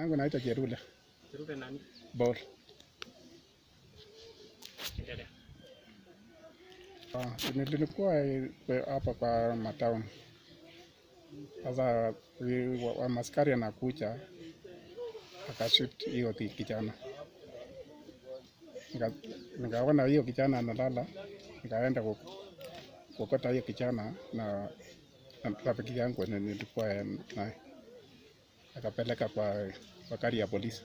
yangu naitwa Jerule Jerule nani? Bol. Endelea. Ah, nilikuwa eh, hapa kwa matauni. Sasa wi- wa- wa maskari anakuja akashut hiyo ki- kijana, Nika- nikaona hiyo kijana analala, nikaenda ku- kuokota hiyo kijana na na rafiki yangu ni- nilikuwa eh, naye, akapeleka kwa kwa gari ya polisi.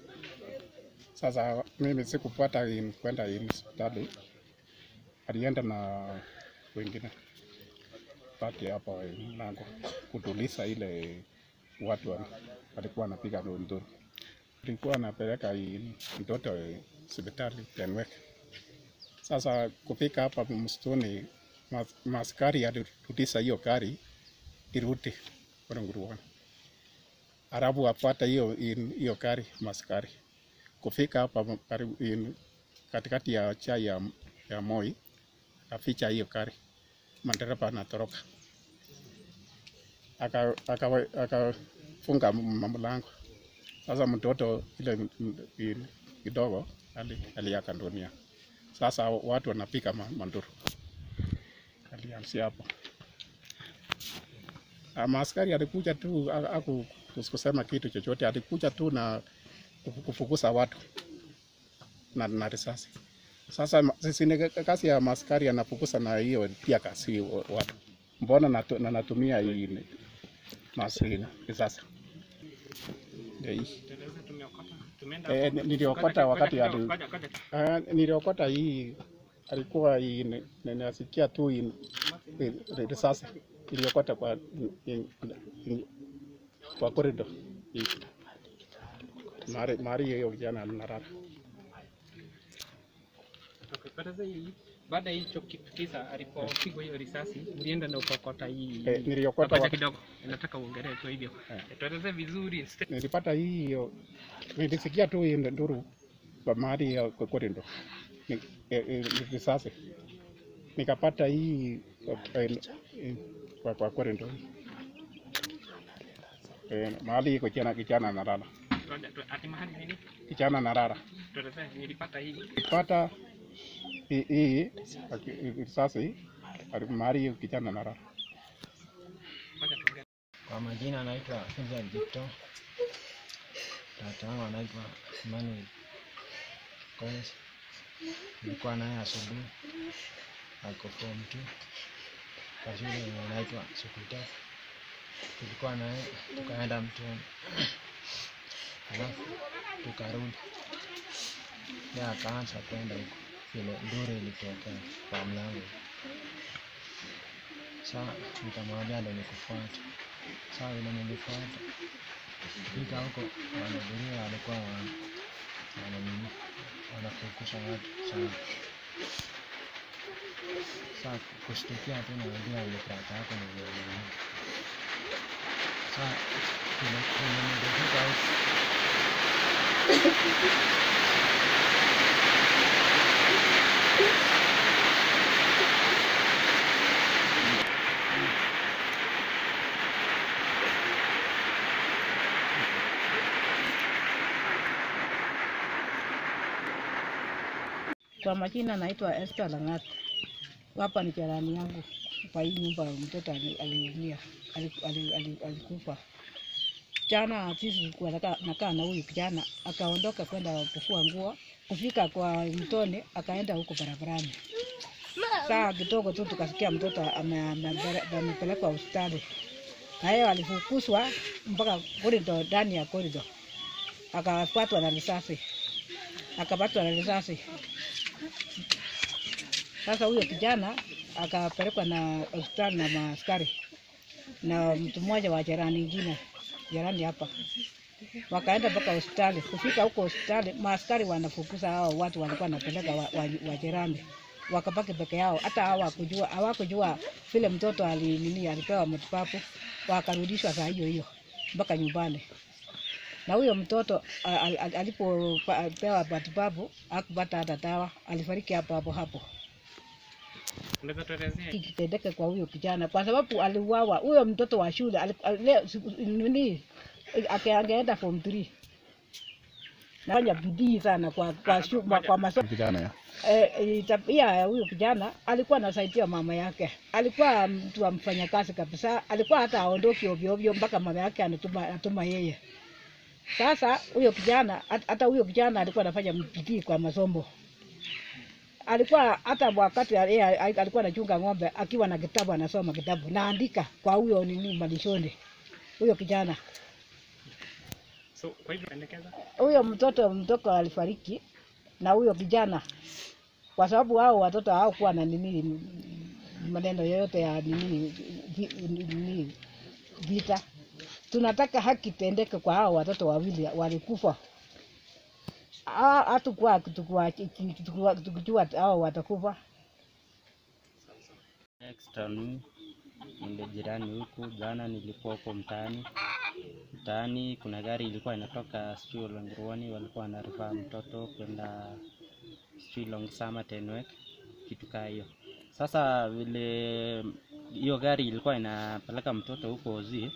Sasa mimi sikupata in- kwenda in hospitali alienda na wengine pati hapa mlango kutuliza ile watu wa- walikuwa wanapiga nduru. Alikuwa anapeleka hii mtoto hospitali Tenwek. Sasa kufika hapa msituni, mas- maskari alirudisha hiyo gari irudi kule Nguruoni, alafu afuata hiyo hiyo gari maskari kufika hapa karibu in- katikati ya chai ya, ya Moi aficha hiyo gari, madereva anatoroka, akafunga aka, akafunga m- mlango. Sasa mtoto ile m- m- in- kidogo ali- aliaga dunia. Sasa watu wanapiga ma- manduru, alianzia hapo. Ah, Maaskari alikuja tu a- aku kusema kitu chochote, alikuja tu na kufu- kufukuza watu na, na risasi. Sasa ma- sisi ni kazi ya maskari anafukuza na hiyo pia kasi wa- watu. Mbona natu, na natumia hii ni- masini risasi ndio hii. Tueleze tumeokota. Tumeenda Eh, hapo. ni- niliokota Ngoja- wakati ngoja ali- kidogo, ngoja- ngoja. Ah, niliokota hii alikuwa hii ni- ni- nasikia tu hii ni- risasi iliokota kwa in- in- kwa corridor hii mari mari hiyo kijana anarara Okay, tueleze hii. Baada ya hicho kitu kisa alipopigwa hiyo risasi, ulienda na ukokota hii. Eh, niliokota Ngoja wa- kidogo. Nataka uongelee tu hivyo. Eh. Tueleze vizuri. nilipata hiyo, nilisikia tu hii nduru kwa mahali ya kwa corridor Ni- eh, eh, risasi, nikapata hii eh, eh, kwa kwa corridor eh, mahali iko kijana kijana analala, Ngoja tu ati mahali nini? kijana analala, Tueleze nilipata hii. pata hii hii aki- risasi ali- mahali hiyo kijana analala. Ngoja tuongee. Kwa majina anaitwa Vincent Jipto. Tata yangu anaitwa Emmanuel Collins. Nilikuwa naye asubuhi, ako form 2 kwa shule yenye inaitwa Sukuta. Tulikuwa naye tukaenda mtoni, alafu tukarudi, yeye akaanza kwenda huko vile nduru ilitokea kwa mlango. Saa nikamwambia ndo nikufuate. Saa vile nilifuata fika huko, wanaduria walikuwa wana- wananini wanafukusha watu sana. Saa kushtukia tu naambia nilipata hapo niliona. Saa vile vile nilifika huko Kwa majina naitwa Esther Langat. Hapa ni jirani yangu kwa hii nyumba, mtoto ali- aliumia, ali- ali- ali- alikufa jana. Sisi tulikuwa naka- nakaa na huyu kijana, akaondoka kwenda kufua nguo, kufika kwa mtoni, akaenda huko barabarani. Saa kidogo tu tukasikia mtoto ame- ame- amepelekwa hospitali, na yeye alifukuzwa mpaka korido, ndani ya korido, akapatwa na risasi, akapatwa na risasi sasa huyo kijana akapelekwa na hospitali na maaskari na mtu mmoja wa jirani ingine jirani hapa, wakaenda mpaka hospitali. Kufika huko hospitali, maaskari wanafukuza hao watu walikuwa wanapeleka wa, wa, wa jirani, wakabaki peke yao. Hata hawakujua hawakujua vile mtoto ali nini alipewa matibabu, wakarudishwa saa hiyo hiyo mpaka nyumbani. Na huyo mtoto a- a- a- alipopewa matibabu hakupata hata dawa, alifariki hapo hapo hapo Unaweza tuelezea kikitendeke kwa huyo kijana, kwa sababu aliuawa. Huyo mtoto wa shule ali- ali- leo siku- nini ake- angeenda form 3 nafanya bidii sana kwa kwa, shu, kwa, kwa masomo Vijana ya. eh, tabia ya huyo kijana alikuwa anasaidia mama yake, alikuwa mtu wa mfanyakazi kabisa, alikuwa hata aondoki ovyo ovyo mpaka mama yake anatuma, anatuma yeye. Sasa huyo kijana hat- hata huyo kijana alikuwa anafanya bidii kwa masomo, alikuwa hata wakati yeye alikuwa anachunga ng'ombe akiwa na kitabu anasoma kitabu naandika kwa huyo nini malishoni, huyo kijana So kwa hivyo pendekeza huyo mtoto mtoto alifariki na huyo kijana, kwa sababu hao watoto hawakuwa na nini m- maneno yoyote ya nini vi- nini vita. Tunataka haki tendeke kwa hao watoto wawili walikufa. Ha- Hatukuwa tukua- tukua- tukijua hao watakufa. extra nu nile jirani huku. Jana nilikuwa huko mtaani, mtaani kuna gari ilikuwa inatoka sijui Olengruani, walikuwa wanarifaa mtoto kwenda sijui Longsama Tenwek, kitu kaa hiyo. Sasa vile hiyo gari ilikuwa inapeleka mtoto huko Ozi,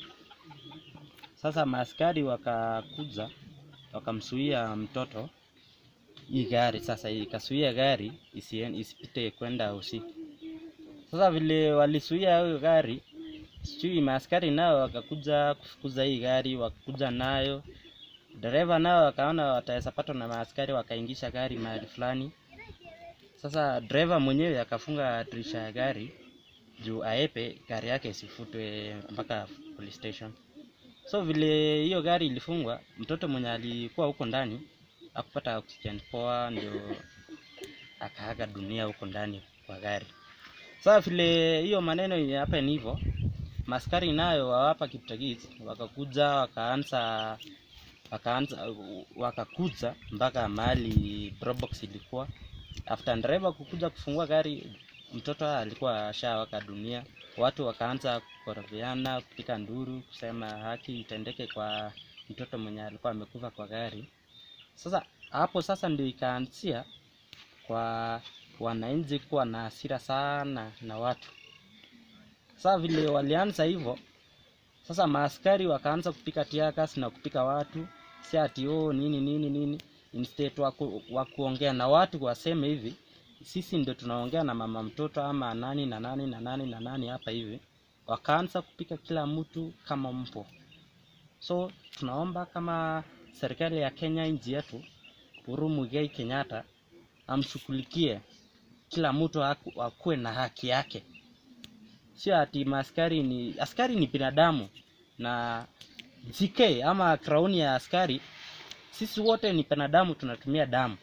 sasa maaskari wakakuja wakamsuia mtoto hii gari sasa ikasuia gari isien, isipite kwenda usiku. Sasa vile walisuia hiyo gari, sijui maaskari nao wakakuja kufukuza hii gari, wakakuja nayo dereva nao wakaona wataweza patwa na maaskari, wakaingisha gari mahali fulani. Sasa dereva mwenyewe akafunga dirisha ya gari juu aepe gari yake isifutwe mpaka police station. So vile hiyo gari ilifungwa, mtoto mwenye alikuwa huko ndani akupata oxygen poa, ndio akaaga dunia huko ndani kwa gari. Sasa vile hiyo maneno hapa ni hivyo, maskari nayo wa hapa Kiptagis wakakuja wakaanza wakaanza wakakuja mpaka mahali probox ilikuwa. After driver kukuja kufungua gari, mtoto alikuwa ashawaka dunia. Watu wakaanza kukorofiana, kupiga nduru, kusema haki itendeke kwa mtoto mwenye alikuwa amekufa kwa gari. Sasa hapo sasa ndio ikaanzia kwa wananchi kuwa na hasira sana na watu. Sasa vile walianza hivyo, sasa maaskari wakaanza kupika tiagas na kupika watu, si ati oh, nini nini nini. Instead waku, wa kuongea na watu waseme hivi, sisi ndio tunaongea na mama mtoto ama nani na nani na nani na nani hapa hivi, wakaanza kupika kila mtu kama mpo. So tunaomba kama serikali ya Kenya, nchi yetu, Uhuru Muigai Kenyatta amshughulikie kila mtu aku- akuwe na haki yake, sio ati maaskari ni askari ni binadamu na GK ama krauni ya askari, sisi wote ni binadamu, tunatumia damu,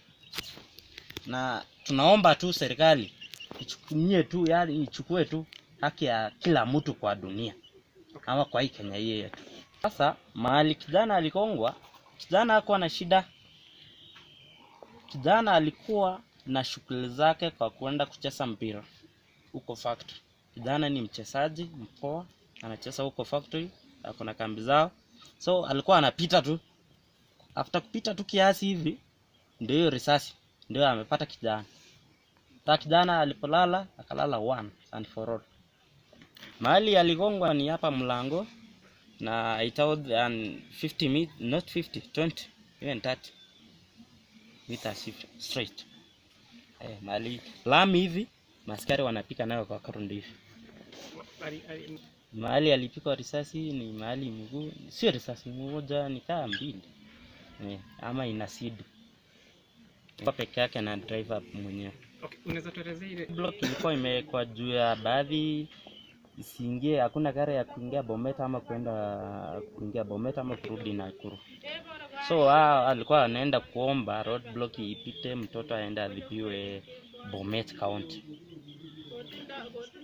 na tunaomba tu serikali ichukumie tu, yani ichukue tu haki ya kila mtu kwa dunia ama kwa hii Kenya hii yetu. Sasa mahali kijana alikongwa, kijana hakuwa na shida, kijana alikuwa na shughuli zake kwa kuenda kucheza mpira huko factory. Kijana ni mchezaji mpoa, anacheza huko factory, ako na kambi zao, so alikuwa anapita tu. After kupita tu kiasi hivi, ndio hiyo risasi ndio amepata kijana. Ta kijana alipolala akalala one and for all. Mahali aligongwa ni hapa mlango na it was an 50 met, not 50 20 even 30 meters hivi, straight eh, mahali lami hivi maskari wanapika nayo kwa karundi hivi. ali- ali- Mahali alipikwa risasi ni mahali mguu, sio risasi moja, ni kaa mbili eh, ama ina sidu kwa peke yake na driver mwenyewe. okay, unaweza tuelezea ile Block ilikuwa imewekwa juu ya baadhi isiingie, hakuna gari ya kuingia Bometa ama kwenda kuingia Bometa ama kurudi Nakuru. So hao alikuwa anaenda kuomba road block ipite, mtoto aende adhibiwe Bomet County.